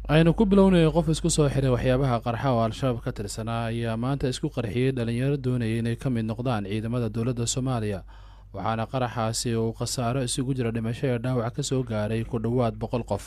aynu ku bilownaya qof isku soo xiray waxyaabaha qarxa oo al-shabaab ka tirsanaa ayaa maanta isku qarxiyey dhalinyaro doonaya inay ka mid noqdaan ciidamada dowladda soomaaliya waxaana qaraxaasi uu khasaaro isugu jira dhimasho ee dhaawac ka soo gaaray ku dhowaad boqol qof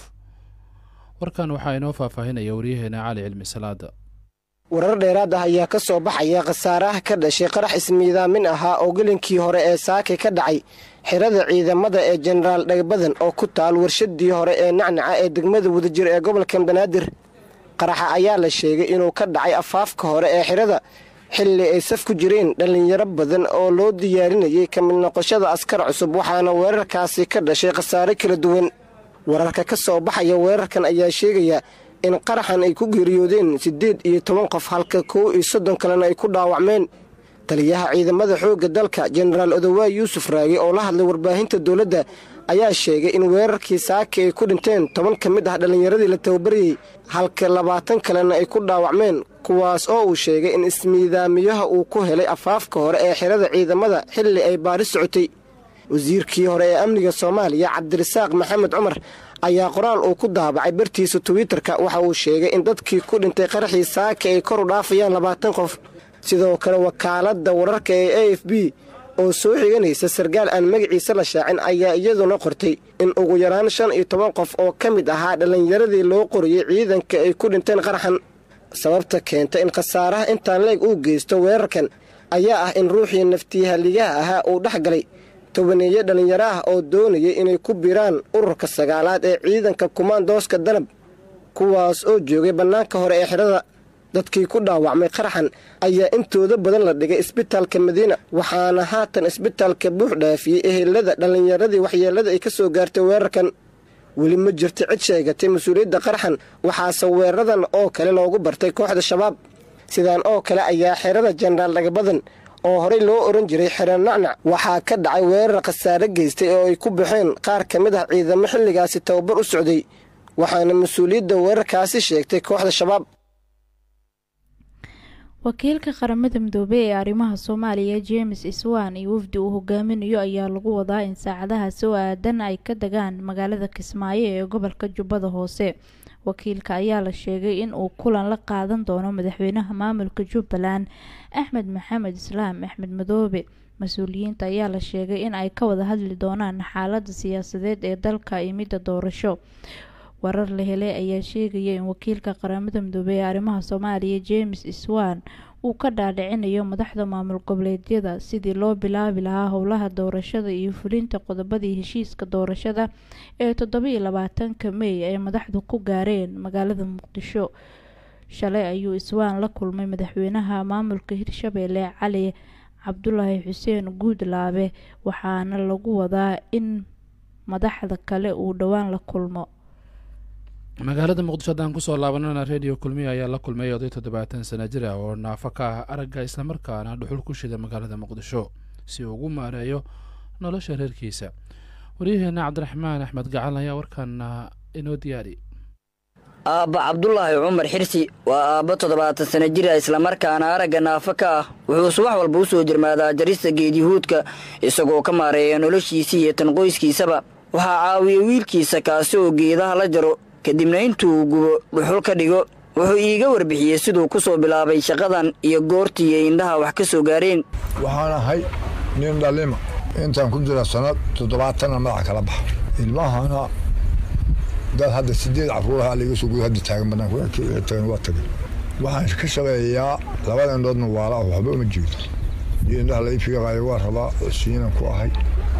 warkan waxaa inoo faahfaahinaya waryaheena cali cilmi salaada warar dheeraad ah ayaa ka soo baxaya khasaaraha ka dhashay qarax ismiidaamin ahaa oo gelinkii hore ee saake ka dhacay xirada ciidamada ee jenaraal dhagbadan oo ku taal warshadii hore ee nacnaca ee degmada wadajir ee gobolka banaadir qaraxa ayaa la sheegay inuu ka dhacay afaafka hore ee xirada xilli ay saf ku jireen dhallinyaro badan oo loo diyaarinayay ka mid noqoshada askar cusub waxaana weerarkaasi ka dhashay khasaare kala duwan wararka ka soo baxaya weerarkan ayaa sheegaya in qaraxan ay ku geeriyoodeen siddeed iyo toban qof halka kow iyo soddon kalena ay ku dhaawacmeen taliyaha ciidamada xoogga dalka jenaraal odowaay yuusuf raage oo la hadlay warbaahinta dowladda ayaa sheegay in weerarkii saaki ay ku dhinteen toban ka mid ah dhallinyaradii la tababarayey halka labaatan kalena ay ku dhaawacmeen kuwaas oo uu sheegay in ismiidaamiyaha uu ku helay afaafka hore ee xirada ciidamada xilli ay baari socotay wasiirkii hore ee amniga soomaaliya cabdirasaaq maxamed cumar ayaa qoraal uu ku daabacay bartiisa twitter-ka waxa uu sheegay in dadkii ku dhintay qaraxii saaki ay kor u dhaafayaan labaatan qof sidoo kale wakaaladda wararka ee a f b oo soo xiganaysa sarkaal aan magaciisa la shaacin ayaa iyaduna qortay in ugu yaraan shan iyo toban qof oo ka mid ahaa dhallinyaradii loo qoriyey ciidanka ay ku dhinteen qaraxan sababta keenta in khasaaraha intaan leeg uu geysto weerarkan ayaa ah in ruuxii naftiyahaligaha ahaa uu dhex galay tobaneeye dhallinyaro ah oo doonayay inay ku biraan ururka sagaalaad ee ciidanka kumaandooska danab kuwaas oo joogay bannaanka hore ee xidhada dadkii ku dhaawacmay qaraxan ayaa intooda badan la dhigay isbitaalka madiina waxaana haatan isbitaalka buux dhaafiyey ehelada dhallinyaradii waxyeellada ay ka soo gaartay weerarkan weli ma jirta cid sheegatay mas-uuliyadda qaraxan waxaase weeraradan oo kale loogu bartay kooxda shabaab sidaan oo kale ayaa xerada jenaraal dhagabadan oo horey loo oran jiray xero nacnac waxaa ka dhacay weerar khasaare geystay oo ay ku baxeen qaar ka mid ah ciidamo xilligaasi tababar u socday waxaana mas-uuliyadda weerarkaasi sheegtay kooxda shabaab wakiilka qaramada midoobey ee arrimaha soomaaliya james iswan iyo wafdi uu hogaaminayo ayaa lagu wadaa in saacadahaasi oo aadan ay ka degaan magaalada kismaayo ee gobolka jubbada hoose wakiilka ayaa la sheegay in uu kulan la qaadan doono madaxweynaha maamulka jubbaland axmed maxamed islaam axmed madoobe mas-uuliyiinta ayaa la sheegay in ay ka wada hadli doonaan xaalada siyaasadeed ee dalka iyo midda doorasho warar la helay ayaa sheegaya in wakiilka qaramada midoobey ee arrimaha soomaaliya james iswan uu ka dhaadhicinayo madaxda maamul goboleedyada sidii loo bilaabi lahaa howlaha doorashada iyo fulinta qodobadii heshiiska doorashada ee toddobiyo labaatanka mey ay madaxdu ku gaareen magaalada muqdisho shalay ayuu iswaan la kulmay madaxweynaha maamulka hirshabeelle cali cabdulaahi xuseen guudlaabe waxaana lagu wadaa in madaxda kale uu dhowaan la kulmo magaalada muqdisho haddaan kusoo laabanana redio kulmiya ayaa la kulmay oday toddobaatan sana jir ah oo naafo ka ah aragga islamarkaana dhuxul ku shida magaalada muqdisho si uu ugu maareeyo nolosha reerkiisa waryaheena cabdiraxmaan axmed gacal ayaa warkaana inoo diyaari aabba cabdulaahi cumar xirsi waa aabbo toddobaatan sana jira islamarkaana aragga naafo ka ah wuxuu subax walba u soo jirmaadaa jarista geedyahuudka isagoo ka maareeya noloshiisii iyo tan qoyskiisaba waxaa caawiya wiilkiisa kaasi oo geedaha la jaro kadibna intuu gubo dhuxul ka dhigo wuxuu iiga warbixiyey siduu ku soo bilaabay shaqadan iyo goortii ay indhaha wax ka soo gaareen waxaan ahay nin dhalima intaan ku jira sannad toddobaatanna madaxa kala baxa ilmahana dad hadda sideed caruuraha laiga soo guda hadda taagan banaantagan waa tagay waxaan ka shaqeeyaa labada indhoodna waala ah waxba uma jeedo iyo indhaha lai fiiqaayo waa rabaa cosiinan ku ahay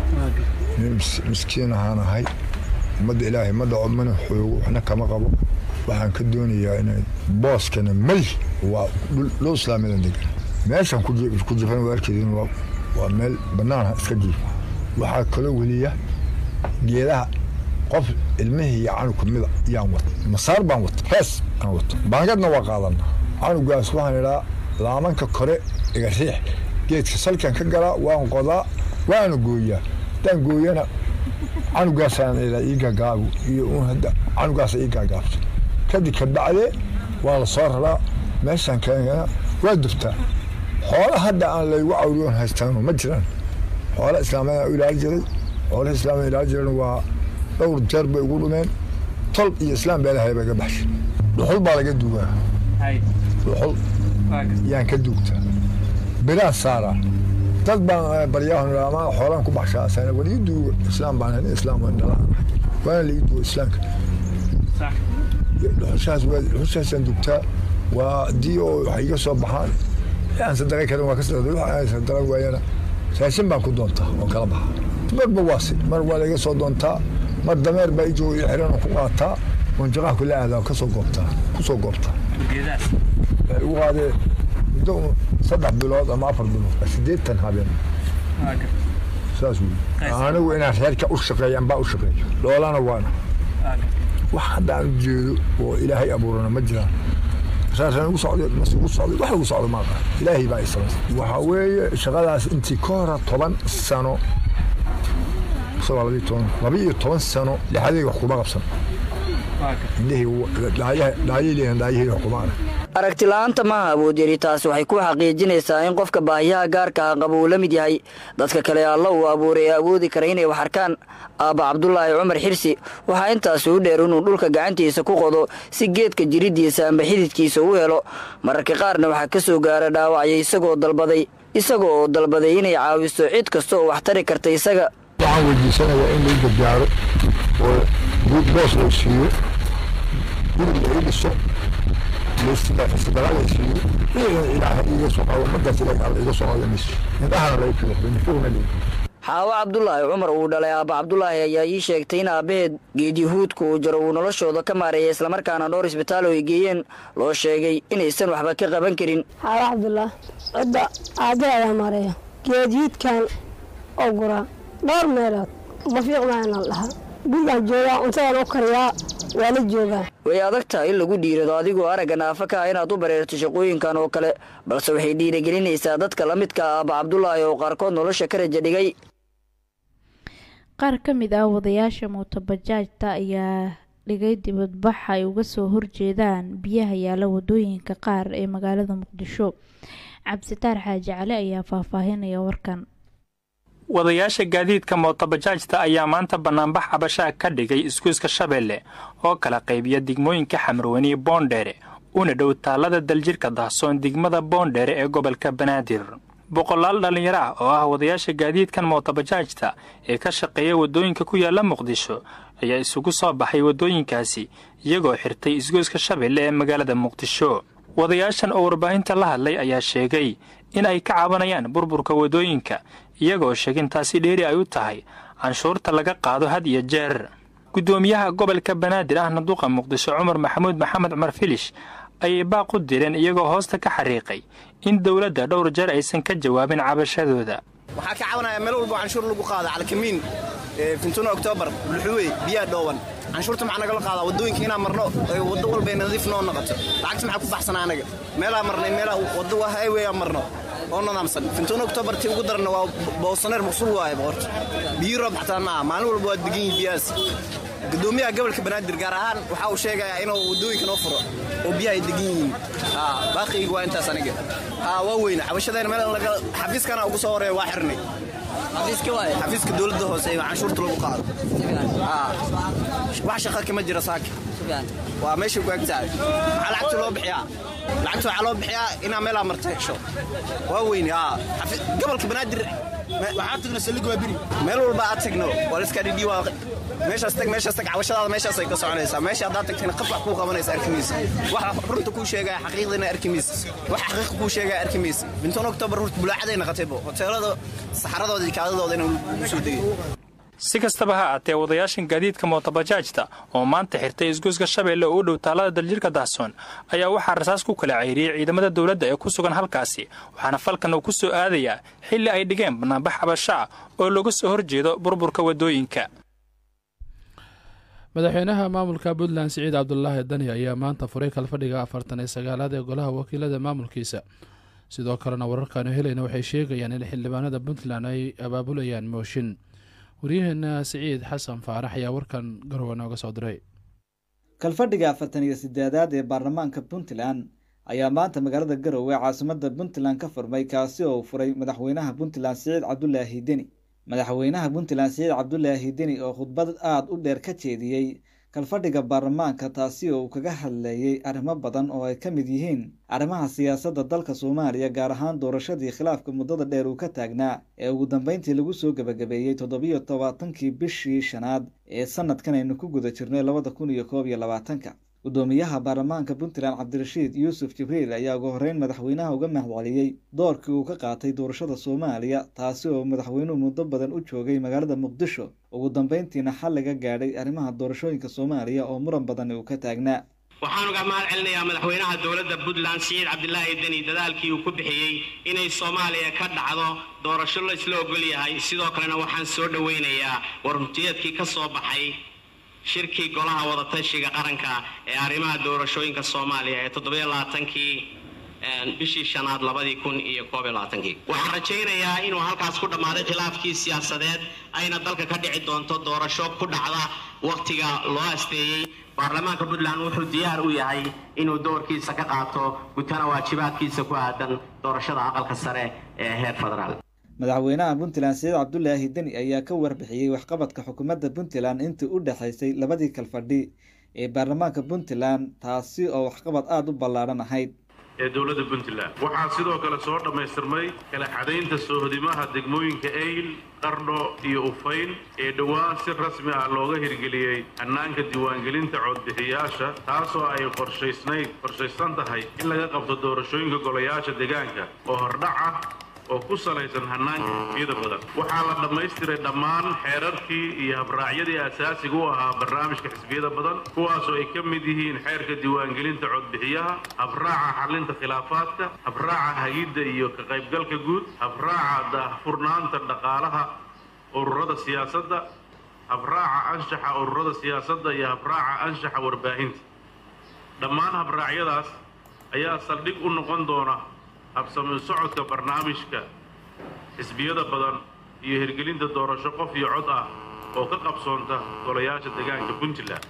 nin miskiin ahaan ahay ummadda ilaahay ma dhaco mana xoogo waxna kama qabo waxaan ka doonayaa inay booskana may waa dhul islaamiyadan degan meeshan ku jifan waa arkeedin waa meel bannaan iska jiif waxaa kaloo weliya geedaha qof ilmihii iyo canugka mida yaan wata masaar baan wata hees aan wata baangadna waa qaadana canugaas waxaan idhaa laamanka kore iga riix geedka salkan ka galaa waan qodaa waana gooyaa haddaan gooyana canugaasaan ilaa ii gaagaabu iyo un hadda canugaasa ii gaagaabto kadib ka bacdee waa la soo raraa meeshaan keena waa dubtaa xoola hadda aan laygu cawriyoon haystaano ma jiraan xoola islaamada u ilaali jiray xoolaha islaamada ilaali jireen waa dhowr jeer bay ugu dhumeen tol iyo islaam baa ilahay bay ga baxshay dhuxul baa laga duugaa dhuxul yaan ka duugtaa biraan saaraa dad baan baryahon ama xoolaan ku baxshaa sana war ii duuga islaam baan nin islaam waan dhalaan waana la ii duuga islaamka dhuxushaas waa dhuxushaasaan dugtaa waa haddii oo waxay iga soo baxaan aan sadaqa karin waa ka sadaqay waxa aan sadaqa waayana raashin baan ku doontaa oo kala baxa marba waasi mar waa laga soo doontaa mar dameer baa ijoo ii xiran oo ku qaataa oon jaqaha kula aadaa kasoo goobtaa kusoo goobtaa waxay ugu qaadeen muddo saddex bilood ama afar bilood siddeetan habeen saas wey anigu inaan reerka u shaqeeyaan baa u shaqeeyo dhoolana waana wax hadda aan ujeedo oo ilaahay abuurana ma jiraan saasaan ugu socday mase ugu socday wax ugu socdo maaqa ilaahay baa islas waxaa weeye shaqadaas intii ka hora toban sano isagoo labiyo toban labiyo toban sano lixadayga wax kuma qabsan indhahii dhaayay leeyahan dhaayahayda wax kuma arag aragti la-aanta maaha awoodyari taasi waxay ku xaqiijinaysaa in qofka baahiyaha gaarka ah qaba uu la mid yahay dadka kale alla uu abuuray ee awoodi kara inay wax arkaan aabba cabdulaahi cumar xirsi waxaa intaasi u dheer inuu dhulka gacantiisa ku qodo si geedka jiriddiisa amba xididkiisa u helo mararka qaarna waxaa ka soo gaara dhaawacya isagoo dalbaday isaga oo dalbaday inay caawiso cid kasta oo wax tari karta isaga waxaan weydiisanayaa in lay gargaaro oo boos loo siiyo guri la ii dhiso xaawo cabdulaahi cumar uu dhalay aabba cabdulaahi ayaa ii sheegtay in aabbaheed geedyahuudka uu jaro uu noloshooda ka maareeya islamarkaana dhowr isbitaal oo ay geeyeen loo sheegay inaysan waxba ka qaban karin xaawo cabdulaah cidda aabbe ayaa maareeya geedyiidkan oo guraa dhowr meelood mafiiqmaana dhahaa gurigaan joogaa cuntadan u kariyaa waa la joogaa way adag tahay in lagu dhiirado adigoo aragga naafa ka ah inaad u bareerto shaqooyinkan oo kale balse waxay dhiirigelinaysaa dadka la midka ah aabba cabdulaahi oo qaarkood nolosha ka raja dhigay qaar ka mid ah wadayaasha mootobajaajta ayaa dhigay dibadbax ay uga soo horjeedaan biyaha yaala wadooyinka qaar ee magaalada muqdisho cabsitaar xaaji cali ayaa faahfaahinaya warkan wadayaasha gaadiidka mootobajaajta ayaa maanta bannaanbax cabashaha ka dhigay iskuiska shabeelle oo kala qaybiya degmooyinka xamarweyne boondheere una dhow taallada daljirka dahsoon degmada boondheere ee gobolka banaadir boqolaal dhallinyaro ah oo ah wadayaasha gaadiidkan mootobajaajta ee ka shaqeeya waddooyinka ku yaalla muqdisho ayaa isugu soo baxay waddooyinkaasi iyagoo xirtay isgoyska shabeelle ee magaalada muqdisho wadayaashan oo warbaahinta la hadlay ayaa sheegay in ay ka cabanayaan burburka waddooyinka iyagoo sheegin taasi dheeri ay u tahay canshuurta laga qaado had iyo jeer guddoomiyaha gobolka banaadir ahna duqa muqdisho cumar maxamuud maxamed cumar filish ayay baaq u direen iyagoo hoosta ka xariiqay in dowladda dhowr jeer aysan ka jawaabin cabashadooda waxaa ka cabanaya meel walbo canshuur lagu qaada calkamiin fintuno oktoobar bulxuwe biyaa dhooban canshuurta maxaa nagala qaadaa waddooyinka inaan marno waddo walbay nadiif noo noqoto lacagta maxaa ku baxsana anaga meelaa marnay meelaa waddo waa highway aan marno oo nidaamsan fintuno oktoobar tii ugu daranna waa boosaneer maqsuul waaye boqorta biyo roob xataa maaha maalin walba waa degan yihin biyahaas gudoomiyaha gobolka banaadir gaar ahaan waxa uu sheegayaa inuu waddooyinka noo furo oo biyaha ay degan yihiin baaqiyga waa intaas aniga waa weyna xabashadeena meel xafiiskana ugu soo horeeya waa xirnay xafiiska dowladda hoose ee canshuurta lagu qaado wax shaqa kama jira saaka waa meeshay ku eg tahay maxaa lacagta loo bixiyaa lacagta waxaa loo bixiyaa inaa meelaa marta hesho waa weyne gobolka banaadir waxaa tagna saldhig waa biri meel walba aad tagno waa liska dhidhi waa meeshaas tag meeshaas tag cabashadaada meeshaasay ka soconaysaa meesha haddaad tagtayna qaf wax kuu qabanaysa arkimaysa waxa runta kuu sheegaya xaqiiqdina arkimaysa waxa xaqiiqa kuu sheegaya arkimaysa bintoon oktoobar runta bulaacaday naqataybo hoteelada saxaradooda iyo kaadadooda inuu soo degay si kastaba ha aatee wadayaashan gaadiidka mootobajaajta oo maanta xirtay isgoyska shabeelle oo u dhow taalada daljirka dahsoon ayaa waxaa rasaas ku kala ceyriyey ciidamada dowladda ee ku sugan halkaasi waxaana falkan uu ku soo aadayaa xilli ay dhigeen bannaanbax cabasho ah oo looga soo horjeedo burburka waddooyinka madaxweynaha maamulka puntland siciid cabdulaahi dani ayaa maanta furay kalfadhiga afartan iyo sagaalaad ee golaha wakiilada maamulkiisa sidoo kalena wararkaanu helayna waxay sheegayaan in xildhibaanada puntland ay abaabulayaan mooshin waryaheena siciid xasan faarax ayaa warkan garowe nooga soo diray kalfadhiga afartan iyo sideedaad ee baarlamaanka puntland ayaa maanta magaalada garowe caasimada puntland ka furmay kaasi oo uu furay madaxweynaha puntland siciid cabdulaahi deni madaxweynaha puntland siciid cabdulaahi deni oo khudbad aada u dheer ka jeediyey kalfadhiga baarlamaanka taasi oo uu kaga hadlayey arrimo badan oo ay ka mid yihiin arrimaha siyaasadda dalka soomaaliya gaar ahaan doorashadii khilaafka muddada dheer uu ka taagnaa ee ugu dambeyntii lagu soo gebagabeeyey toddobiyo tobaatankii bishii shanaad ee sanadkan aynu ku guda jirnay labada kun iyo koob iyo labaatanka guddoomiyaha baarlamaanka puntland cabdirashiid yuusuf jibriil ayaa ugu horreyn madaxweynaha uga mahadceliyey doorkii uu ka qaatay doorashada soomaaliya taasi oo madaxweynuhu muddo badan u joogay magaalada muqdisho ugu dambeyntiina xal laga gaadhay arrimaha doorashooyinka soomaaliya oo muran badan uu ka taagnaa waxaan uga mahad celinayaa madaxweynaha dowladda puntland siciid cabdilaahi deni dadaalkii uu ku bixiyey inay soomaaliya ka dhacdo doorasho la isla ogol yahay sidoo kalena waxaan soo dhoweynayaa warmutiyeedkii ka soo baxay shirkii golaha wadatashiga qaranka ee arrimaha doorashooyinka soomaaliya ee toddobiyo labaatankii bishii shanaad labadii kun iyo koob iyo labaatankii waxaan rajaynayaa inuu halkaas ku dhammaaday khilaafkii siyaasadeed ayna dalka ka dhici doonto doorasho ku dhacda wakhtiga loo asteeyey baarlamaanka puntland wuxuu diyaar u yahay inuu doorkiisa ka qaato gutana waajibaadkiisa ku aadan doorashada aqalka sare ee heer federaal madaxweynaha puntland saciid cabdulaahi deni ayaa ka warbixiyey waxqabadka xukuumadda puntland intii u dhexaysay labadii kalfadhi ee baarlamaanka puntland taasi oo waxqabad aada u ballaadhan ahayd ee dowladda puntland waxaa sidoo kale soo dhammaystirmay kala xadaynta soohodimaha degmooyinka eyl qardho iyo ufayn ee dhowaan si rasmi ah looga hirgeliyey hannaanka diiwaangelinta codbixiyaasha taasoo ay qorshaysnayd qorshaysan tahay in laga qabto doorashooyinka golayaasha deegaanka oo hordhac ah oo ku salaysan hannaanka xisbiyada badan waxaa la dhammaystiray dhammaan xeerarkii iyo habraacyadii asaasiga u ahaa barnaamijka xisbiyada badan kuwaasoo ay ka mid yihiin xeerka diiwaangelinta codbixiyaha habraaca xallinta khilaafaadka habraaca hagidda iyo ka qaybgalka guud habraaca daahfurnaanta dhaqaalaha ururada siyaasadda habraaca anshaxa ururada siyaasadda iyo habraaca anshaxa warbaahinta dhammaan habraacyadaas ayaa saldhig u noqon doona habsami socodka barnaamijka xisbiyada badan iyo hirgelinta doorasho qof iyo cod ah oo ka qabsoonta golayaasha deegaanka puntland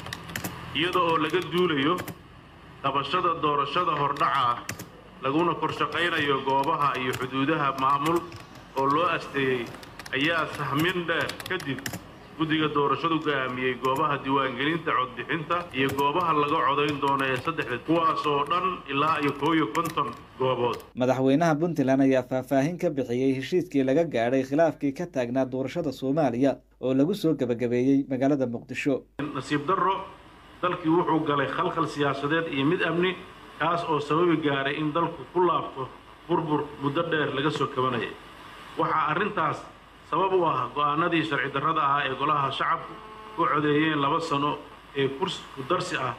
iyada oo laga duulayo qabashada doorashada hordhaca ah laguna korshaqaynayo goobaha iyo xuduudaha maamul oo loo asteeyey ayaa sahmin dheer kadib guddiga doorashadu go'aamiyey goobaha diiwaangelinta codbixinta iyo goobaha laga codayn doono ee saddexda kuwaas oo dhan ilaa iyo koo iyo konton goobood madaxweynaha puntland ayaa faahfaahin ka bixiyey heshiiskii laga gaadhay khilaafkii ka taagnaa doorashada soomaaliya oo lagu soo gebagabeeyey magaalada muqdisho nasiib darro dalkii wuxuu galay khalkhal siyaasadeed iyo mid amni kaas oo sababi gaaray in dalku ku laabto burbur muddo dheer laga soo kabanayay waxaa arrintaas sabab u ah go'aanadii sharci darrada ahaa ee golaha shacabku ku codeeyeen laba sano ee kursi ku darsi ah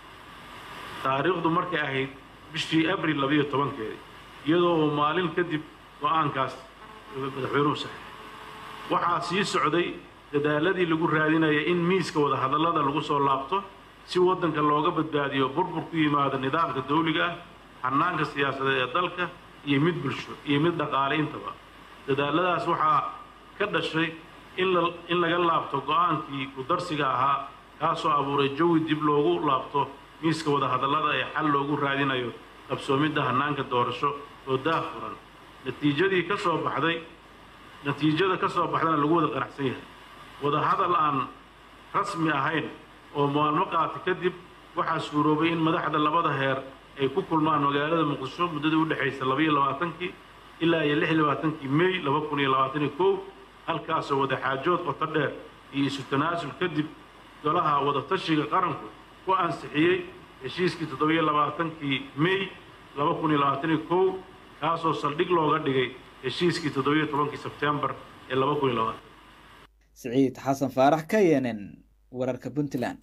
taariikhdu markay ahayd bishii abril labiyo tobankeedii iyadoo uu maalin kadib go'aankaas madaxweynuhu saxay waxaa sii socday dadaaladii lagu raadinaya in miiska wadahadallada lagu soo laabto si waddanka looga badbaadiyo burbur ku yimaada nidaamka dawliga ah hannaanka siyaasadeed ee dalka iyo mid bulsho iyo mid dhaqaale intaba dadaaladaas waxaa ka dhashay in laga laabto go'aankii ku-darsiga ahaa kaasoo abuuray jawi dib loogu laabto miiska wadahadallada ee xal loogu raadinayo qabsoomidda hannaanka doorasho oo daahfuran natiijadii ka soo baxday natiijada ka soo baxdana lagu wada qanacsan yahay wadahadal aan rasmi ahayn oo maalmo qaata kadib waxaa suuroobay in madaxda labada heer ay ku kulmaan magaalada muqdisho muddadii u dhexaysa labaiyo labaatankii ilaa iyo lix iyo labaatankii mey laba kun iyo labaatan iyo kow halkaasoo wadaxaajood qoto dheer iyo isu tanaasul kadib golaha wadatashiga qaranku ku ansixiyey heshiiskii toddobiyo labaatankii mey laba kun iyo labaatan iyo kow kaasoo saldhig looga dhigay heshiiskii toddobiyo tobankii sebtembar ee laba kun iyo labaatan siciid xasan faarax ka yenen wararka puntland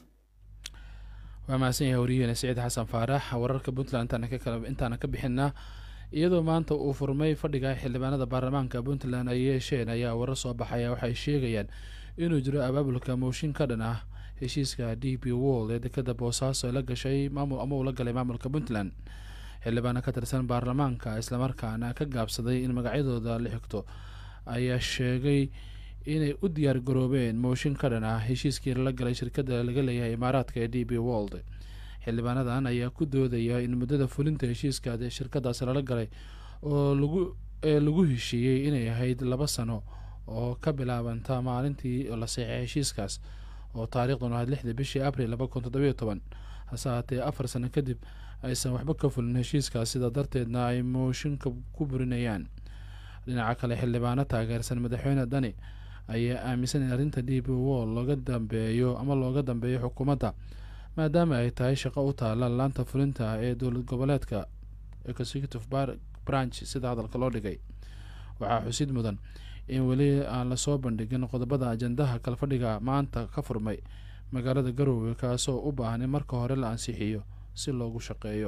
waa mahadsan yahay wariyaheena siciid xasan faarax wararka puntland intaana ka bixinaa iyadoo maanta uu furmay fadhiga xildhibaanada baarlamaanka puntland ay yeesheen ayaa warar soo baxaya waxay sheegayaan inuu jiro abaabulka mooshin ka dhan ah heshiiska d p wold ee dekada boosaaso la gashay maamul ama uu la galay maamulka puntland xildhibaano ka tirsan baarlamaanka islamarkaana ka gaabsaday in magacyadooda la xigto ayaa sheegay inay u diyaar garoobeen mooshin ka dhan ah heshiiskii lala galay shirkada laga leeyahay imaaraadka ee d p wold xildhibaanadan ayaa ku doodaya in muddada fulinta heshiiska shirkadaas lala galay oo lagu ee lagu heshiiyey inay ahayd laba sano oo ka bilaabanta maalintii la seexay heshiiskaas oo taariikhduna ahayd lixdii bishii abril laba kun toddobiyo toban hase haatee afar sano kadib aysan waxba ka fulin heshiiskaas sida darteedna ay mooshinka ku burinayaan dhinaca kale xildhibaano taageersan madaxweyne dani ayaa aaminsan in arrinta d b wol looga dambeeyo ama looga dambeeyo xukuumadda maadaama ay tahay shaqo u taala laanta fulinta ee dowlad goboleedka executive branch sida hadalka loo dhigay waxaa xusid mudan in weli aan lasoo bandhigin qodobada ajandaha kalfadhiga maanta ka furmay magaalada garoowe kaasoo u baahan in marka hore la ansixiyo si loogu shaqeeyo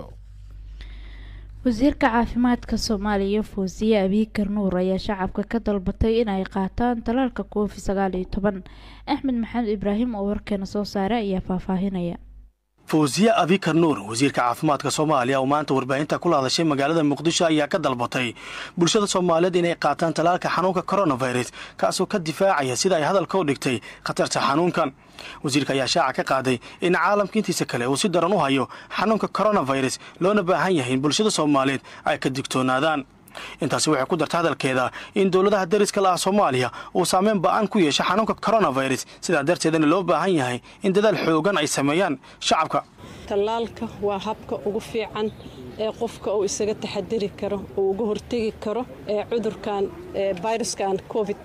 wasiirka caafimaadka soomaaliya fawsiye abiikar nuur ayaa shacabka ka dalbatay in ay qaataan talaalka covid sagaal iyo toban axmed maxamed ibraahim oo warkeena soo saaray ayaa faahfaahinaya fawsiye abikar nuur wasiirka caafimaadka soomaaliya oo maanta warbaahinta kula hadashay magaalada muqdisho ayaa ka dalbatay bulshada soomaaliyeed inay qaataan talaalka xanuunka coronavirus kaasoo ka difaacaya sida ay hadalka u dhigtay khatarta xanuunkan wasiirka ayaa shaaca ka qaaday in caalamka intiisa kale uu si daran u hayo xanuunka coronavirus loona baahan yahay in bulshada soomaaliyeed ay ka digtoonaadaan intaasi waxay ku darta hadalkeeda in dowladaha dariska la ah soomaaliya uu saameyn ba-an ku yeesha xanuunka coronavirus sidaa darteedana loo baahan yahay in dadaal xoogan ay sameeyaan shacabka tallaalka waa habka ugu fiican ee qofka uu isaga taxadiri karo uu uga hortegi karo ee cudurkan viruskan covid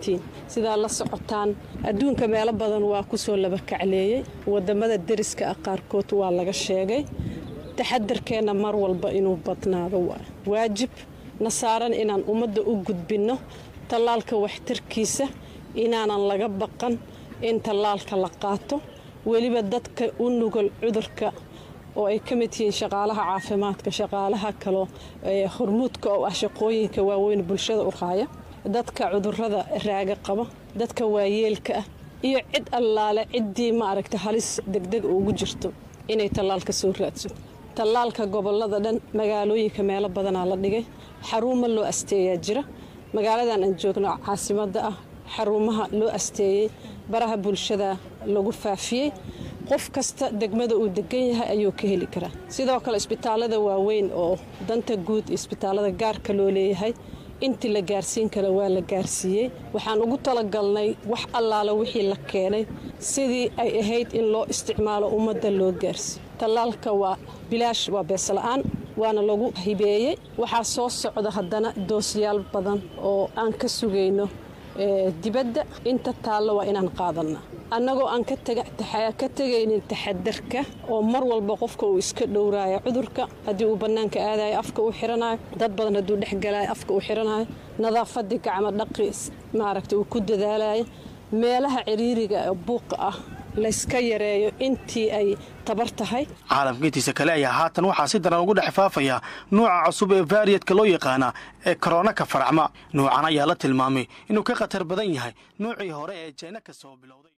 sidaa la socotaan adduunka meelo badan waa kusoo laba kacleeyey wadamada deriska ah qaarkood waa laga sheegay taxadarkeenna mar walba inuu badnaado waa waajib na saaran inaan ummadda u gudbinno tallaalka waxtarkiisa inaanan laga baqan in tallaalka la qaato weliba dadka u nugol cudurka oo ay ka mid yihiin shaqaalaha caafimaadka shaqaalaha kaloo hormuudka oo ah shaqooyinka waaweyn bulshada u qaaya dadka cudurada raaga qaba dadka waayeelka ah iyo cid allaale ciddii maaragta halis degdeg ugu jirto inay tallaalka soo raadso tallaalka gobolada dhan magaalooyinka meelo badanaa la dhigay xaruuma loo asteeyaa jira magaaladan aan joogno caasimadda ah xarumaha loo asteeyey baraha bulshada lagu faafiyey qof kasta degmada uu degan yahay ayuu ka heli karaa sidoo kale isbitaalada waaweyn oo danta guud iyo isbitaalada gaarka loo leeyahay intii la gaarsiin kara waa la gaarsiiyey waxaan ugu talagalnay wax allaala wixii la keenay sidii ay ahayd in loo isticmaalo ummadda loo gaarsiiyo tallaalka waa bilaash waa beesla'aan waana lagu hibeeyey waxaa soo socda haddana doosyaal badan oo aan ka sugayno dibadda inta taallo waa inaan qaadanna annagoo aan ka tegaynin taxadarka oo mar walba qofka uu iska dhowraayo cudurka haddii uu bannaanka aadayo afka uu xiranayo dad badan hadduu dhexgalayo afka uu xiranayo nadaafadii gacmo dhaqi maaragta uu ku dadaalayo meelaha ciriiriga ee buuqa ah layska yareeyo intii ay tabar tahay caalamka intiisa kale ayaa haatan waxaa si daran ugu dhex faafaya nuuca cusub ee vaariyadka loo yaqaana ee korona ka faracma nuucan ayaa la tilmaamay inuu ka khatar badan yahay nuucii hore ee jeena ka soo bilowday